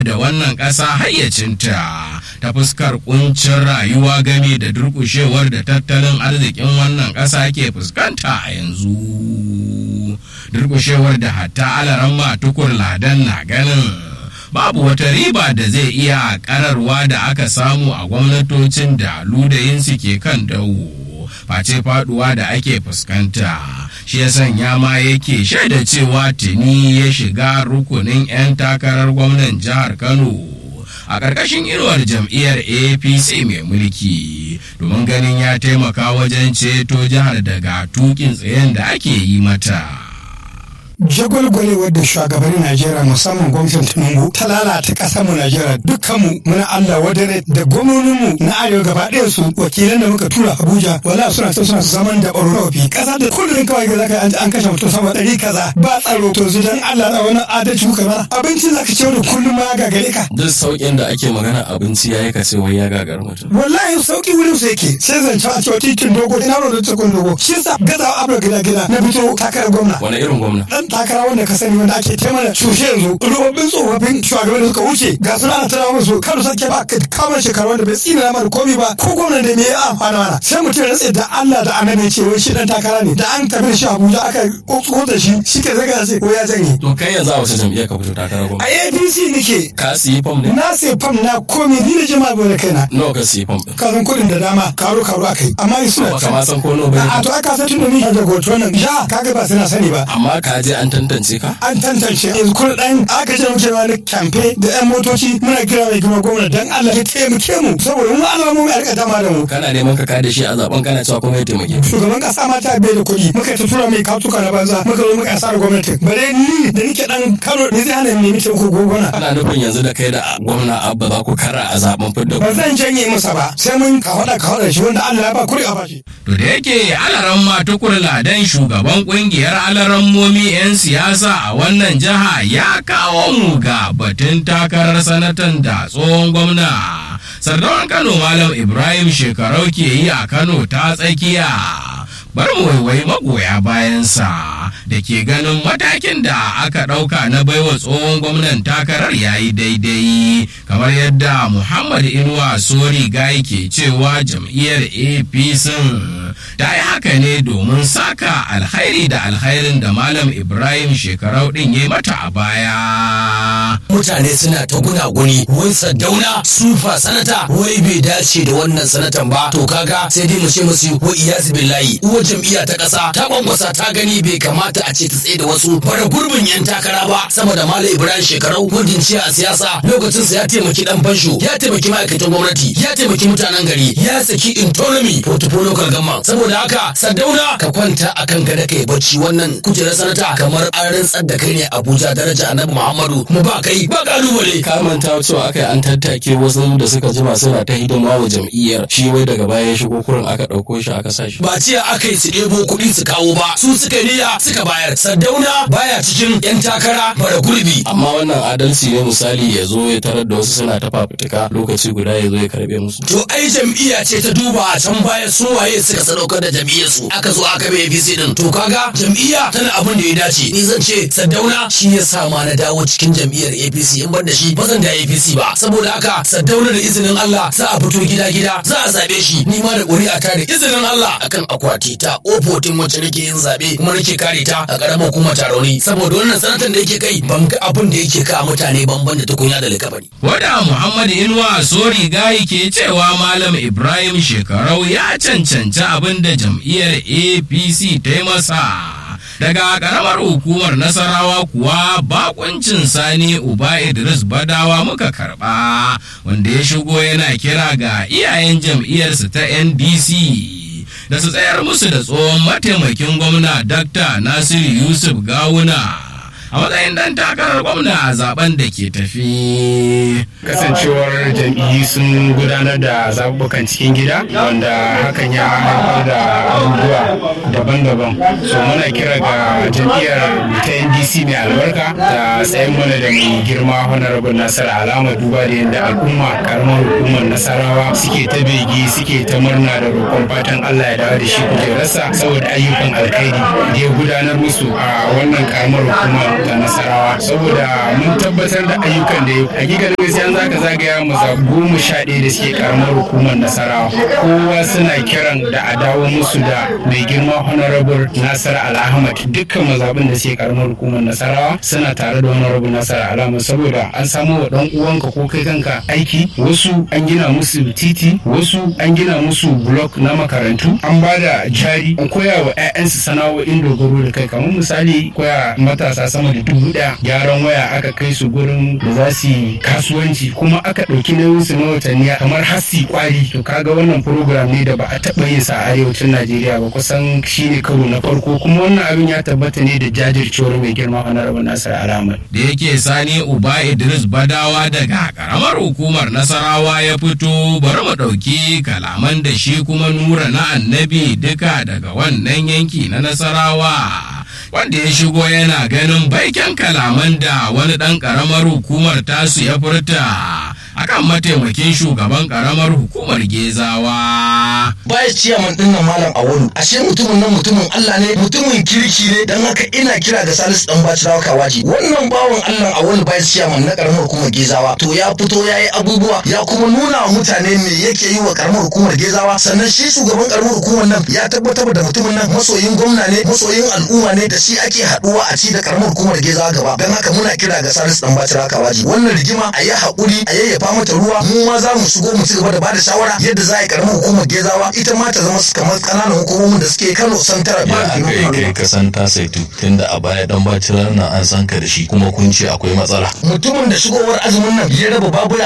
da wannan ƙasa hayyacinta ta fuskar kuncin rayuwa game da durƙushewar da tattalin arzikin wannan ƙasa ke fuskanta a yanzu durƙushewar da hatta alaran tukur ladan na ganin babu wata riba da zai iya kararwa da aka samu a gwamnatocin da ludayinsu ke kan dawo face faduwa da ake fuskanta shi ya sanya ma yake shaida cewa tuni ya shiga rukunin 'yan takarar gwamnan jihar kano a ƙarƙashin inuwar jam'iyyar apc mai mulki domin ganin ya taimaka wajen ceto jihar daga tukin tsayen da ake yi mata. jagwalgwalewar da shugabannin Najeriya musamman gwamnatin Tinubu ta lalata ƙasar mu Najeriya dukkanmu muna Allah wadare da gwamnoninmu na arewa gaba ɗaya su wakilan da muka tura Abuja wala suna ta suna zaman da ɓaro fi ƙasa da kullum kawai ga zaka an an kashe mutum sama ɗari kaza ba tsaro to su dan Allah da wani adalci kuka mana abinci zaka ce da kullum ma ga gare ka duk sauƙin da ake magana abinci yayi ka ce wai ya gagar mutum wallahi sauki wurin su yake sai zance a cewa titin dogo ina da tukun dogo shi yasa gazawa abra gida gida na fito takarar gwamna wani irin gwamna dan takara wanda ka sani wanda ake taimaka cushe yanzu rubabin tsofaffin shugaban da suka wuce ga su ana tana musu kano sake ba ka kamar shekaru wanda bai tsina mana komi ba ko gwamnan da me ya amfana mana sai mutum ya rantse da Allah da annabi ce wai shi dan takara ne da an tafi da shi Abuja aka kokko da shi shi ke zaga sai ko ya janye to kai yanzu a wace jam'iyyar ka fito takarar gwamna a APC nake ka siyi fam ne na sai fam na komi ni da jama'a bai da kaina nawa ka siyi fam din ka san kuɗin da dama karo karo akai amma ni suna ba ka ma san ko nawa a bane to aka san tun da ni da goto nan ja kaga ba suna sani ba amma ka je an tantance ka an tantance yanzu kun dan aka ce muke wani kamfe da yan motoci muna kira mai girma gwamna dan Allah ya taimake mu saboda mu Allah mu mai dama da mu kana neman ka kada shi a zaben kana cewa kuma ya taimake ka. shugaban kasa ma ta bai da kuɗi muka ta tura mai katuka na banza muka zo muka asara gwamnati bare ni da nike dan Kano ne zai hana ni nemi taimako gwamna ana nufin yanzu da kai da gwamna abba za ku kara a zaben fidda ba zan janye masa ba sai mun ka hada ka hada shi wanda Allah ya ba kuri a bashi To da yake alaran matukur ladan shugaban kungiyar alarammomi 'yan siyasa a wannan jiha ya kawo mu ga batun takarar sanatan da tsohon gwamna. Sardawan Kano Malam Ibrahim shekarau ke yi a Kano ta tsakiya. Bar mu waiwai magoya bayansa da ke ganin matakin da aka ɗauka na baiwa tsohon gwamnan takarar yayi daidai kamar yadda Muhammad Inuwa Sori Gai ke cewa jam'iyyar APC ta yi haka ne domin saka alkhairi da alkhairin da Malam Ibrahim shekarau ɗin ya mata a baya. mutane suna ta gunaguni wai sadauna sufa sanata wai bai dace da wannan sanatan ba to kaga sai dai mu ce musu wa iyazu billahi uwar jam'iyya ta kasa ta bambasa ta gani bai kamata a ce ta tsaye da wasu bara gurbin yan takara ba sama da malam ibrahim shekarau gudun ciya a siyasa lokacin sa ya taimaki dan fansho ya taimaki ma'aikatan gwamnati ya taimaki mutanen gari ya saki intonomy portfolio local government saboda haka sadauna ka kwanta akan gada kai bacci wannan kujerar sanata kamar an rantsar da kai ne abuja daraja annabi muhammadu mu ba kai ba kalubale ka manta cewa aka yi an tattake wasu da suka jima suna ta hidima wa jam'iyyar shi wai daga baya ya shigo kurin aka ɗauko shi aka sa shi ba ciya aka yi su ɗebo kuɗi su kawo ba su suka niyya suka bayar sardauna baya cikin yan takara bara gurbi amma wannan adalci ne misali ya zo ya tarar da wasu suna ta fafutuka lokaci guda ya zo ya karbe musu to ai jam'iyya ce ta duba a can baya su waye suka sadaukar da jam'iyyar su aka zo aka bai APC din to kaga jam'iyya tana abin da ya dace ni zan ce sardauna shi ya sa ma na dawo cikin jam'iyyar APC in ban da shi ba zan da APC ba saboda haka sardauna da izinin Allah za a fito gida gida za a zabe shi ni ma da ƙuri'a ta da izinin Allah akan akwati ta ofotin wacce nake yin zabe kuma nake kare ta a ƙaramar hukumar tarauni saboda wannan sanatan da yake kai ban ga abin da yake ka mutane banban da tukunya da likabani Wada Muhammad Inuwa Sori Gayi ke cewa Malam Ibrahim Shekarau ya cancanci abin da jam'iyyar APC ta yi masa. Daga ƙaramar hukumar Nasarawa kuwa bakuncin Sani Uba Idris Badawa muka karɓa wanda ya shigo yana kira ga iyayen jam'iyyarsa ta NDC. Da su tsayar musu da tsohon mataimakin gwamna Dr. Nasiru Yusuf Gawuna. a matsayin dan takarar gwamna a zaben da ke tafi. kasancewar jam'iyyu sun gudanar da zaɓuɓɓukan cikin gida wanda hakan ya haifar da abubuwa daban-daban so muna kira ga jam'iyyar ta ndc mai albarka da tsayin mana da mai girma honorable nasara alama duba da yadda al'umma karamar hukumar nasarawa suke ta bege suke ta murna da roƙon fatan allah ya dawo da shi kujerarsa saboda ayyukan alkhairi da ya gudanar musu a wannan karamar hukumar ga nasarawa saboda mun tabbatar da ayyukan da ya hakika da gaskiya za ka zagaya maza goma sha ɗaya da suke karamar hukumar nasarawa kowa suna kiran da a dawo musu da mai girma honorable nasar al'ahmad dukkan mazaɓin da suke karamar hukumar nasarawa suna tare da honorable nasar al'ahmad saboda an samu wa ɗan uwanka ko kai kanka aiki wasu an gina musu titi wasu an gina musu blok na makarantu an ba da jari an koya wa 'ya'yansu sana'o'in dogaro da kai kamar misali koya matasa sama da dubu ɗaya gyaran waya aka kai su gurin da za su yi kasuwanci kuma aka ɗauki nauyin su na watanni kamar hasi kwari to kaga wannan program ne da ba a taɓa yin sa a arewacin najeriya ba kusan shine karo na farko kuma wannan abin ya tabbata ne da jajircewar mai girma honorable nasir alamar da yake sani uba idris badawa daga karamar hukumar nasarawa ya fito bari mu ɗauki kalaman da shi kuma nura na annabi duka daga wannan yanki na nasarawa wanda ya shigo yana ganin baiken kalaman da wani ɗan ƙaramar hukumar tasu ya furta akan mataimakin shugaban ƙaramar hukumar gezawa. baya ciyaman din nan malam awolu ashe mutumin nan mutumin Allah ne mutumin kirki ne dan haka ina kira ga Salisu dan Bacirawa Kawaji wannan bawan Allah awolu baya ciyaman na karamar hukumar Gezawa to ya fito ya yi abubuwa ya kuma nuna wa mutane me yake yi wa karamar hukumar Gezawa sannan shi shugaban karamar hukumar nan ya tabbatar da mutumin nan masoyin gwamna ne masoyin al'umma ne da shi ake haduwa a ci da karamar hukumar Gezawa gaba dan haka muna kira ga Salisu dan Bacirawa Kawaji wannan rigima a yi hakuri a yayyafa mata ruwa mu ma za mu shigo mu ci gaba da bada shawara yadda za a yi karamar hukumar Gezawa ita ma ta zama kamar kananan hukumomin da suke Kano Santara ya aka yi kai kasan ta saitu tunda a baya dan bacirar nan an san ka da shi kuma kun ce akwai matsala mutumin da shigowar azumin nan ya raba babura